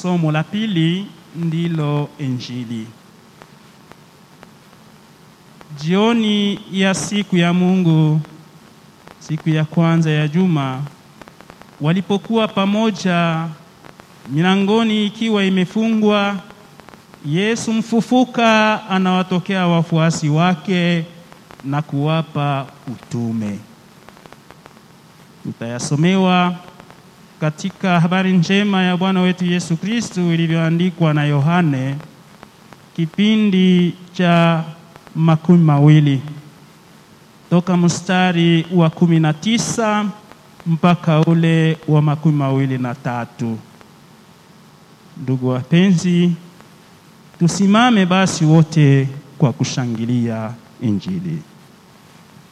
somo la pili ndilo Injili. Jioni ya siku ya Mungu, siku ya kwanza ya juma, walipokuwa pamoja, milangoni ikiwa imefungwa, Yesu mfufuka anawatokea wafuasi wake na kuwapa utume. Utayasomewa katika habari njema ya Bwana wetu Yesu Kristu ilivyoandikwa na Yohane kipindi cha makumi mawili toka mstari wa kumi na tisa mpaka ule wa makumi mawili na tatu. Ndugu wapenzi, tusimame basi wote kwa kushangilia Injili.